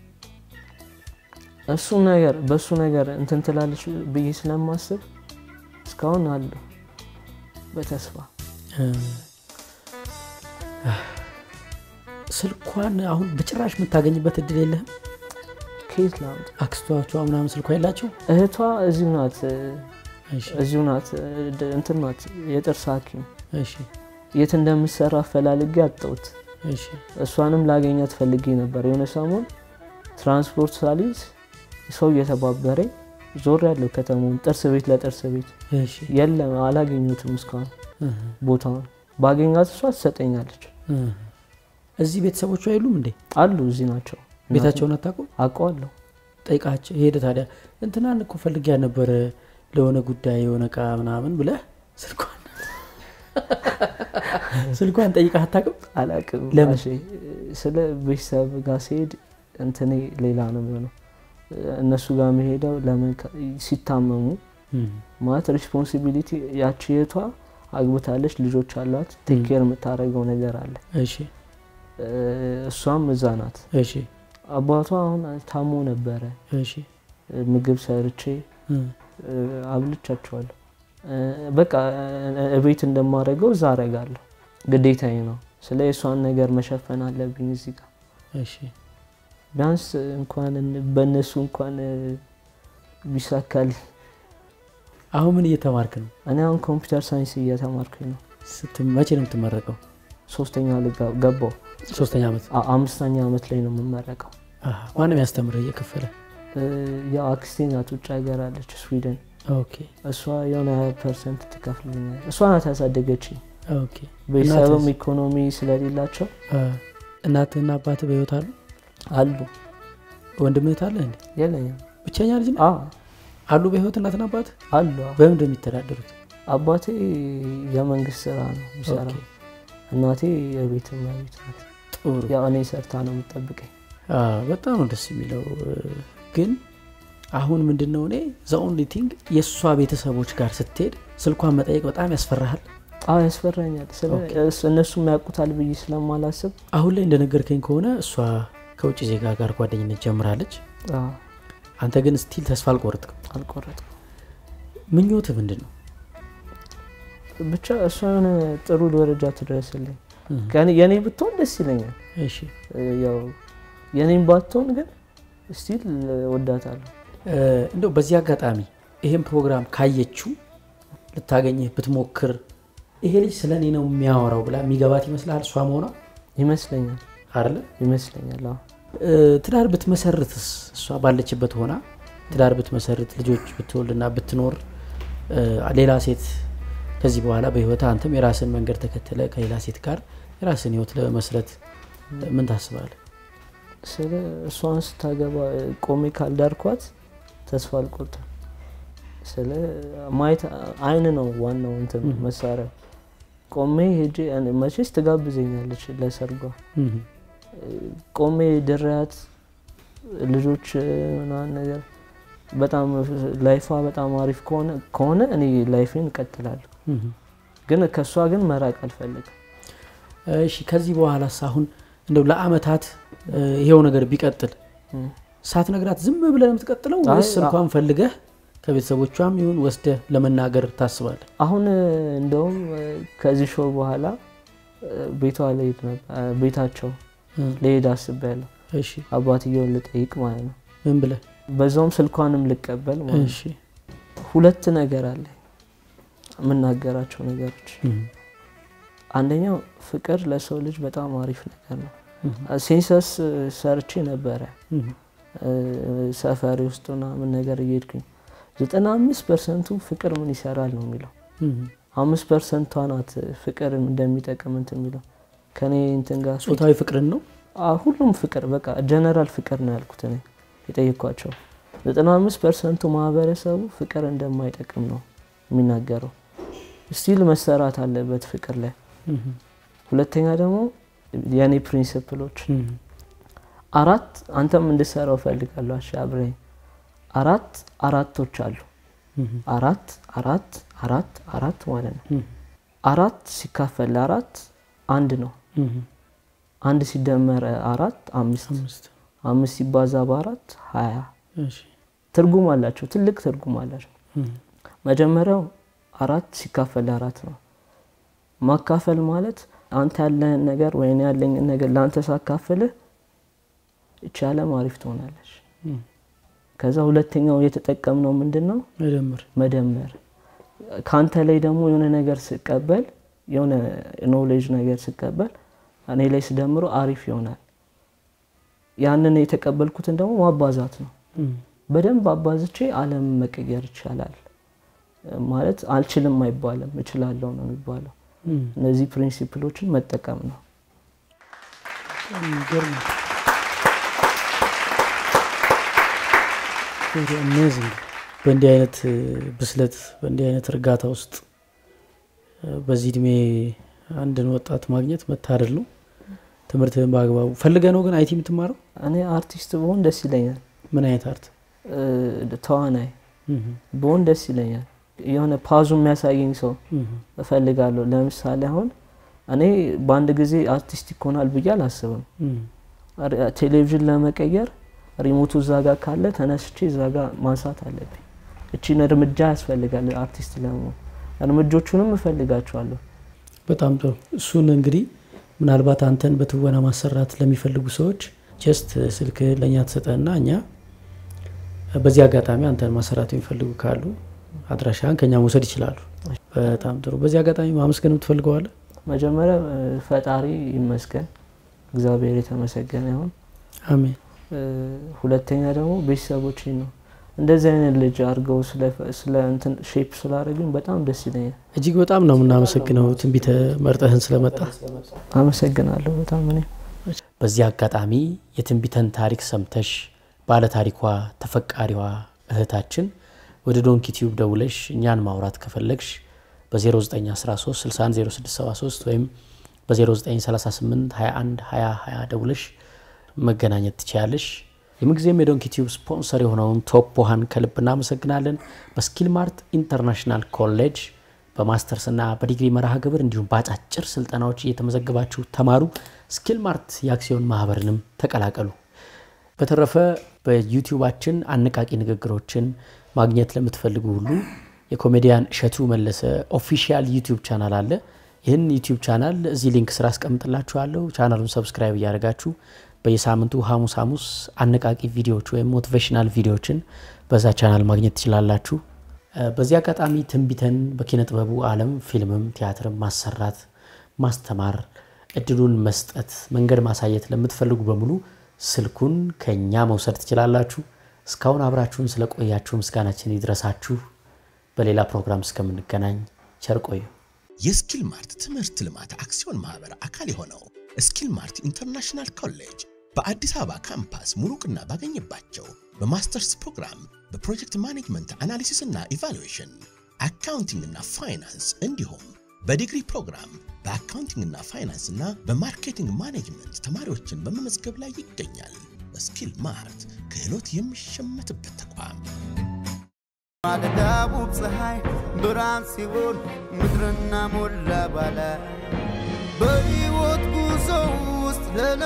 እሱ ነገር በእሱ ነገር እንትን ትላለች ብዬ ስለማስብ እስካሁን አለሁ በተስፋ ስልኳን አሁን በጭራሽ የምታገኝበት እድል የለህም ከየት ላምጥ? አክስቷቿ ምናምን ስልኳ የላቸው እህቷ እዚሁ ናት እ፣ እሺ እዚሁ ናት እ፣ ድ- እንትን ናት የጥርስ ሐኪም እሺ የት እንደምትሰራ አፈላልጌ አጣሁት። እሺ እሷንም ላገኛት ፈልጌ ነበር። የሆነ ሰሞን ትራንስፖርት ሳሊዝ ሰው እየተባበረኝ ዞር ያለው ከተማውን ጥርስ ቤት ለጥርስ ቤት እሺ የለም፣ አላገኙትም እስካሁን እህ፣ ቦታውን። ባገኛት እሷ ትሰጠኛለች። እህ። እዚህ ቤተሰቦቿ የሉም እንዴ አሉ እዚህ ናቸው። ቤታቸውን አታውቁም አውቀዋለሁ። ጠይቃቸው ሄደ ታዲያ እንትናን እኮ ፈልጊያ ነበረ ለሆነ ጉዳይ የሆነ እቃ ምናምን ብለህ ስልኳን ስልኳን ጠይቃ አታውቅም አላቅም ለምን? እሺ፣ ስለ ቤተሰብ ጋር ሲሄድ እንትኔ ሌላ ነው የሚሆነው። እነሱ ጋር መሄደው ለምን ከ- ሲታመሙ ማለት ሪስፖንሲቢሊቲ ያቺ የቷ አግብታለች፣ ልጆች አሏት፣ ቴኬር የምታደርገው ነገር አለ። እሺ እ፣ እሷም እዛ ናት። እሺ አባቷ አሁን ታሞ ነበረ። እሺ እ፣ ምግብ ሰርቼ እህ፣ እ፣ አብልቻቸዋለሁ። እ፣ በቃ እ፣ እቤት እንደማደርገው እዛ አረጋለሁ። ግዴታዬ ነው። ስለ የእሷን ነገር መሸፈን አለብኝ እዚህ ጋር እሺ ቢያንስ እንኳን እን- በእነሱ እንኳን እ፣ ቢሳካልኝ። አሁን ምን እየተማርክ ነው እኔ አሁን ኮምፒውተር ሳይንስ እየተማርኩኝ ነው። ስትም መቼ ነው የምትመረቀው ሶስተኛ ልጋ- ገባው። ሶስተኛ ዓመት አ- አምስተኛ ዓመት ላይ ነው የምመረቀው። አሃ፣ ማንም ያስተምርህ እየከፈለ እ፣ ያው አክስቴ ናት ውጭ ሀገር አለች ስዊድን። ኦኬ እሷ የሆነ ሀያ ፐርሰንት ትከፍልኛል። እሷ ናት ያሳደገችኝ። ኦኬ ቤተሰብም እናትስ? ኢኮኖሚ ስለሌላቸው አ፣ እናትህና አባትህ በህይወት አሉ አሉ ወንድም እህት አለ እንዴ የለኝም። ብቸኛ ልጅ ነው አ አሉ በህይወት እናትና አባት አሉ በምን እንደሚተዳደሩት አባቴ የመንግስት ስራ ነው የሚሰራው። ኦኬ። እናቴ የቤት እመቤት ናት። ጥሩ ያው እኔ ሰርታ ነው የምጠብቀኝ። አ፣ በጣም ነው ደስ የሚለው እ፣ ግን አሁን ምንድን ነው እኔ ዘኦንሊ ቲንግ የእሷ ቤተሰቦች ጋር ስትሄድ ስልኳን መጠየቅ በጣም ያስፈራሃል አዎ ያስፈራኛል። ስለ ኦኬ። እስ- እነሱም ያውቁታል ብዬ ስለማላስብ አሁን ላይ እንደነገርከኝ ከሆነ እሷ ከውጭ ዜጋ ጋር ጓደኝነት ጀምራለች አዎ፣ አንተ ግን ስቲል ተስፋ አልቆረጥክም አልቆረጥኩም። ምኞትህ ምንድን ነው ብቻ እሷ የሆነ ጥሩ ደረጃ ትድረስልኝ። እህ፣ ከእኔ- የእኔ ብትሆን ደስ ይለኛል። እሺ እ፣ ያው የእኔም ባትሆን ግን ስቲል ወዳታለሁ። እ፣ እንደው በዚህ አጋጣሚ ይሄን ፕሮግራም ካየችው ልታገኝህ ብትሞክር ይሄ ልጅ ስለ እኔ ነው የሚያወራው ብላ የሚገባት ይመስልሃል እሷ መሆኗ ይመስለኛል አይደለ ይመስለኛል። አዎ እ፣ ትዳር ብትመሰርትስ እሷ ባለችበት ሆና ትዳር ብትመሰርት ልጆች ብትወልድና ብትኖር እ፣ ሌላ ሴት ከዚህ በኋላ በህይወት አንተም የራስን መንገድ ተከትለ ከሌላ ሴት ጋር የራስን ህይወት ለመስረት ምን ታስባለህ? ስለ እሷን ስታገባ እ፣ ቆሜ ካልዳርኳት ተስፋ አልቆርጥም። ስለ ማየት አይን ነው ዋናው እንትን መሳሪያው ቆሜ ሄጄ እኔ መቼስ ትጋብዘኛለች ለሰርጓ ቆሜ ድሪያት ልጆች ምናምን ነገር በጣም ላይፏ በጣም አሪፍ ከሆነ ከሆነ እኔ ላይፌን እቀጥላለሁ። ግን ከእሷ ግን መራቅ አልፈልግም። እሺ ከዚህ በኋላስ አሁን እንደው ለአመታት ይሄው ነገር ቢቀጥል ሳትነግራት ዝም ብለህ ነው የምትቀጥለው ወይስ አይ፣ ስልኳን ፈልገህ ከቤተሰቦቿም ይሁን ወስደህ ለመናገር ታስባለህ? አሁን እንደውም ከዚህ ሾው በኋላ ቤቷ ልሄድ ነበር ቤታቸው ልሄድ አስቤያለሁ። እሺ አባትየውን ልጠይቅ ማለት ነው። ምን ብለህ? በዛውም ስልኳንም ልቀበል ማለት ነው። እሺ ሁለት ነገር አለ የምናገራቸው ነገሮች። አንደኛው ፍቅር ለሰው ልጅ በጣም አሪፍ ነገር ነው። ሴንሰስ ሰርቼ ነበረ ሰፈሪ ውስጥ ምናምን ነገር እየሄድኩኝ ዘጠና አምስት ፐርሰንቱ ፍቅር ምን ይሰራል ነው የሚለው። አምስት ፐርሰንቷ ናት ፍቅር እንደሚጠቅም እንትን የሚለው ከኔ እንትን ጋር ጾታዊ ፍቅርን ነው አ- ሁሉም ፍቅር በቃ ጀነራል ፍቅር ነው ያልኩት እኔ የጠየኳቸው። ዘጠና አምስት ፐርሰንቱ ማህበረሰቡ ፍቅር እንደማይጠቅም ነው የሚናገረው። ስቲል መሰራት አለበት ፍቅር ላይ። ሁለተኛ ደግሞ የእኔ ፕሪንስፕሎች አራት አንተም እንድሰራው ፈልጋለሁ። አሻ አብረኝ አራት አራቶች አሉ። አራት አራት አራት አራት ማለት ነው። አራት ሲካፈል ለአራት አንድ ነው። አንድ ሲደመር አራት አምስት አምስት አምስት ሲባዛ በአራት ሀያ እሺ ትርጉም አላቸው። ትልቅ ትርጉም አላቸው። መጀመሪያው አራት ሲካፈል ለአራት ነው። ማካፈል ማለት አንተ ያለህን ነገር ወይም ያለኝን ነገር ለአንተ ሳካፍልህ ይቺ ዓለም አሪፍ ትሆናለች። ከዛ ሁለተኛው የተጠቀምነው ምንድን ነው? መደመር መደመር። ከአንተ ላይ ደግሞ የሆነ ነገር ስቀበል የሆነ ኖሌጅ ነገር ስቀበል እኔ ላይ ስደምሮ አሪፍ ይሆናል። ያንን የተቀበልኩትን ደግሞ ማባዛት ነው። በደንብ አባዝቼ ዓለም መቀየር ይቻላል ማለት አልችልም አይባልም፣ እችላለሁ ነው የሚባለው። እነዚህ ፕሪንሲፕሎችን መጠቀም ነው። የሚገርም ነው። አሜዚንግ። በእንዲህ አይነት ብስለት በእንዲህ አይነት እርጋታ ውስጥ በዚህ እድሜ አንድን ወጣት ማግኘት መታደል ነው። ትምህርትህን በአግባቡ ፈልገ ነው ግን አይቲ የምትማረው እኔ አርቲስት ብሆን ደስ ይለኛል። ምን አይነት አርት? እ፣ ተዋናይ ብሆን ደስ ይለኛል። የሆነ ፓዙ የሚያሳየኝ ሰው እፈልጋለሁ። ለምሳሌ አሁን እኔ በአንድ ጊዜ አርቲስት ይሆናል ብዬ አላስብም። ሪ- ቴሌቪዥን ለመቀየር ሪሞቱ እዛ ጋር ካለ ተነስቼ እዛ ጋር ማንሳት አለብኝ። እቺን እርምጃ ያስፈልጋል አርቲስት ለመሆን። እርምጆቹንም እፈልጋቸዋለሁ። በጣም ጥሩ። እሱን እንግዲህ ምናልባት አንተን በትወና ማሰራት ለሚፈልጉ ሰዎች ጀስት ስልክ ለእኛ ትሰጠና እኛ በዚህ አጋጣሚ አንተን ማሰራት የሚፈልጉ ካሉ አድራሻን ከኛ መውሰድ ይችላሉ። በጣም ጥሩ። በዚህ አጋጣሚ ማመስገን የምትፈልገዋለ? መጀመሪያ እ፣ ፈጣሪ ይመስገን፣ እግዚአብሔር የተመሰገነ ይሁን። አሜን። እ፣ ሁለተኛ ደግሞ ቤተሰቦቼ ነው እንደዚህ አይነት ልጅ አድርገው ስለ- ስለ እንትን ሼፕ ስላደረጉኝ በጣም ደስ ይለኛል። እጅግ በጣም ነው የምናመሰግነው ትንቢተ መርጠህን ስለመጣ። አመሰግናለሁ በጣም እኔ በዚህ አጋጣሚ የትንቢተን ታሪክ ሰምተሽ ባለታሪኳ ተፈቃሪዋ እህታችን ወደ ዶንኪ ቲዩብ ደውለሽ እኛን ማውራት ከፈለግሽ በ0913 610673 ወይም በ0938 21 20 20 ደውለሽ መገናኘት ትችያለሽ። የምንጊዜም የዶንኪ ቲዩብ ስፖንሰር የሆነውን ቶፕ ውሃን ከልብ እናመሰግናለን። በስኪል ማርት ኢንተርናሽናል ኮሌጅ በማስተርስና በዲግሪ መርሃ ግብር እንዲሁም በአጫጭር ስልጠናዎች እየተመዘገባችሁ ተማሩ። ስኪል ማርት የአክሲዮን ማህበርንም ተቀላቀሉ። በተረፈ በዩቲዩባችን አነቃቂ ንግግሮችን ማግኘት ለምትፈልጉ ሁሉ የኮሜዲያን እሸቱ መለሰ ኦፊሻል ዩቲዩብ ቻናል አለ። ይህን ዩቲዩብ ቻናል እዚህ ሊንክ ስራ አስቀምጥላችኋለሁ። ቻናሉን ሰብስክራይብ እያደረጋችሁ በየሳምንቱ ሐሙስ ሐሙስ አነቃቂ ቪዲዮዎች ወይም ሞቲቬሽናል ቪዲዮዎችን በዛ ቻናል ማግኘት ትችላላችሁ። እ፣ በዚህ አጋጣሚ ትንቢተን በኪነ ጥበቡ ዓለም ፊልምም ቲያትርም ማሰራት፣ ማስተማር፣ እድሉን መስጠት፣ መንገድ ማሳየት ለምትፈልጉ በሙሉ ስልኩን ከኛ መውሰድ ትችላላችሁ። እስካሁን አብራችሁን ስለቆያችሁ ምስጋናችን ይድረሳችሁ። በሌላ ፕሮግራም እስከምንገናኝ ቸር ቆዩ። የስኪል ማርት ትምህርት ልማት አክሲዮን ማህበር አካል የሆነው ስኪል ማርት ኢንተርናሽናል ኮሌጅ በአዲስ አበባ ካምፓስ ሙሉ ዕውቅና ባገኘባቸው በማስተርስ ፕሮግራም በፕሮጀክት ማኔጅመንት አናሊሲስ እና ኢቫሉዌሽን፣ አካውንቲንግ እና ፋይናንስ እንዲሁም በዲግሪ ፕሮግራም በአካውንቲንግና ፋይናንስ እና በማርኬቲንግ ማኔጅመንት ተማሪዎችን በመመዝገብ ላይ ይገኛል። ስኪል ማርት ክህሎት የሚሸመትበት ተቋም። ማለዳው ፀሐይ ብርሃን ሲሆን ምድርና ሞላ ባለ በሕይወት ጉዞ ውስጥ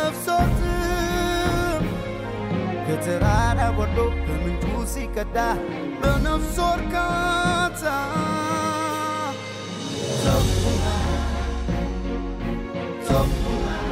ለነፍሶትም ከተራራ ወርዶ ከምንጩ ሲቀዳ በነፍሶ እርካታ ሶፉና ሶፉና